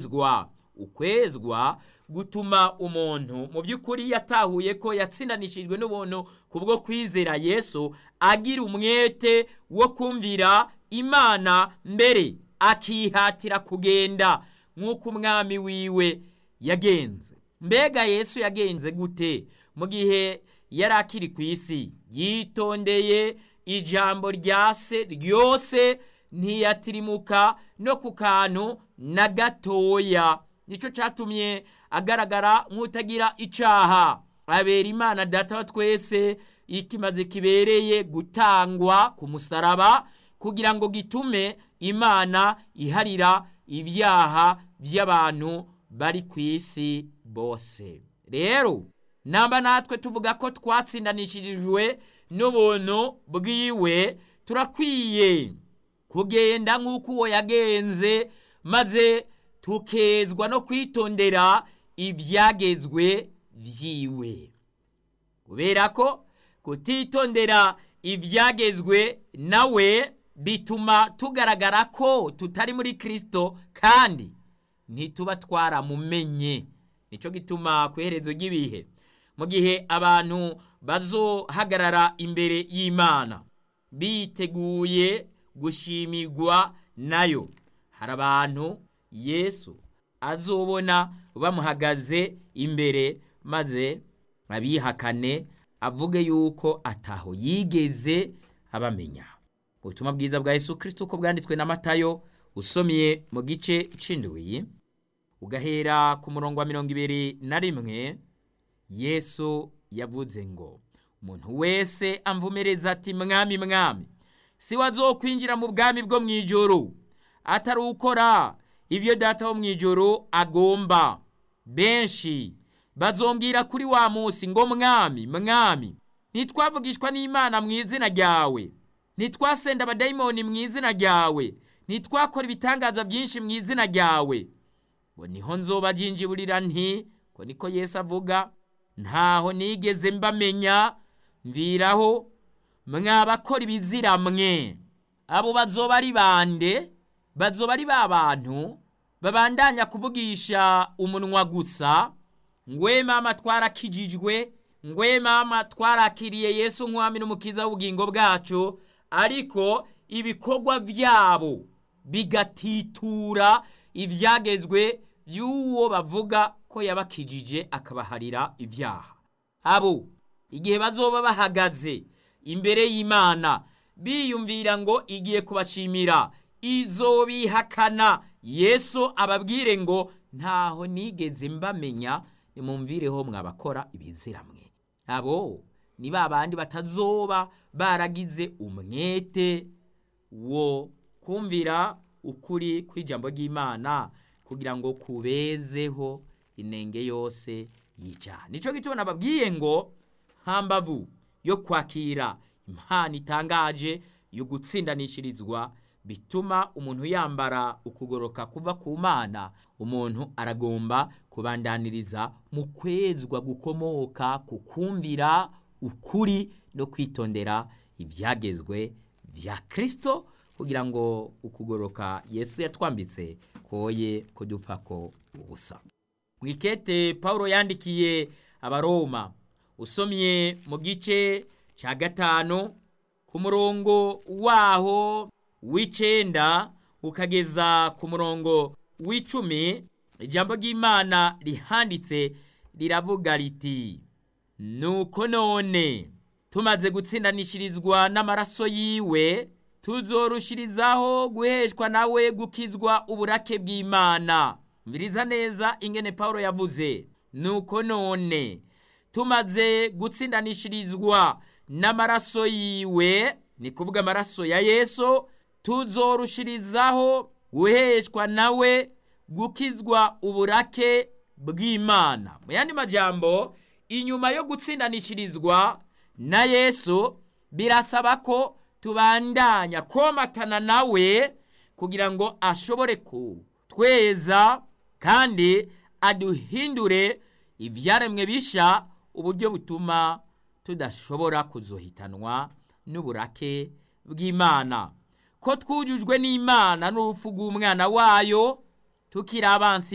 ukwezwa ukwezwa gutuma umuntu mu by'ukuri yatahuye ko yatsindanishijwe n'ubuntu kubwo kwizera yesu agira umwete wo kumvira imana mbere akihatira kugenda nk'uko umwami wiwe yagenze mbega yesu yagenze gute mu gihe yari akiri ku isi yitondeye ijambo rya se ryose ntiyatirimuka no ku kantu na gatoya nicyo cyatumye agaragara nk'utagira icyaha abera imana data wa twese ikimaze kibereye gutangwa ku musaraba kugira ngo gitume imana iharira ibyaha by'abantu bari ku isi bose rero namba natwe tuvuga ko twatsindanishirijwe n'ubuntu bwiwe turakwiye kugenda nk'uko uwo yagenze maze tukezwa no kwitondera ibyagezwe byiwe kubera ko kutitondera ibyagezwe nawe bituma tugaragara ko tutari muri kirisito kandi ntituba twaramumenye nicyo gituma ku iherezo ry'ibihe mu gihe abantu bazohagarara imbere y'imana biteguye gushimirwa nayo hari abantu yesu azobona bamuhagaze imbere maze abihakane avuge yuko ataho yigeze abamenya ubutumwa bwiza bwa yesu kirisito uko bwanditswe na matayo usomye mu gice c'indwi ugahera ku murongo wa mirongo ibiri na rimwe yesu yavuze ngo umuntu wese amvumereza ati mwami mwami si wazokwinjira mu bwami bwo mu ijoro atari ukora ibyo data wo mu ijoro agomba benshi bazombwira kuri wa munsi ngo mwami mwami ntitwavugishwa n'imana mu izina ryawe ntitwasenda abadayimoni mu izina ryawe ntitwakora ibitangaza byinshi mu izina ryawe ngo niho nzoba jinjiburira nti ko niko Yesu avuga ntaho nigeze mbamenya mviraho mwabakora ibizira mwe abo bazoba ari bande bazoba ari ba bantu babandanya kuvugisha umunwa gusa ngwe mama twarakijijwe ngwe mama twarakiriye yesu nk'umwami n'umukiza w'ubugingo bwacu ariko ibikorwa byabo bigatitura ibyagezwe by'uwo bavuga ko yabakijije akabaharira ibyaha abo igihe bazoba bahagaze imbere y'imana biyumvira ngo igiye kubashimira izo bihakana yesu ababwire ngo ntaho nigeze mbamenya nimumvireho mwabakora ibiziramwe abo ni ba bandi batazoba baragize umwete wo kumvira ukuri kw'ijambo ry'imana kugira ngo kubezeho inenge yose y'icyaha nicyo gituma nababwiye ngo hambavu yo kwakira impano itangaje yo gutsindanishirizwa bituma umuntu yambara ukugoroka kuva ku mana umuntu aragomba kubandaniriza mu kwezwa gukomoka ku kumvira ukuri no kwitondera ibyagezwe bya kirisito kugira ngo ukugoroka yesu yatwambitse koye kudupfa ko ubusa mu ikete paul yandikiye abaroma usomye mu gice cya gatanu ku murongo waho w'icyenda ukageza ku murongo w'icumi ijambo ry'imana rihanditse riravuga riti nuko none tumaze gutsindanishirizwa n'amaraso yiwe tuzorushirizaho guheshwa nawe gukizwa uburake bw'imana mbiriza neza ingene paul yavuze nuko none tumaze gutsindanishirizwa n'amaraso yiwe ni kuvuga amaraso ya yesu tuzorushirizaho guheshwa nawe gukizwa uburake bw'imana mu yandi majambo inyuma yo gutsindanishirizwa na yesu birasaba ko tubandanya komatana nawe kugira ngo ashobore kutweza kandi aduhindure ibyaremwe bisha uburyo butuma tudashobora kuzohitanwa n'uburake bw'imana ko twujujwe n'imana n'urupfu rw'umwana wayo tukiri abansi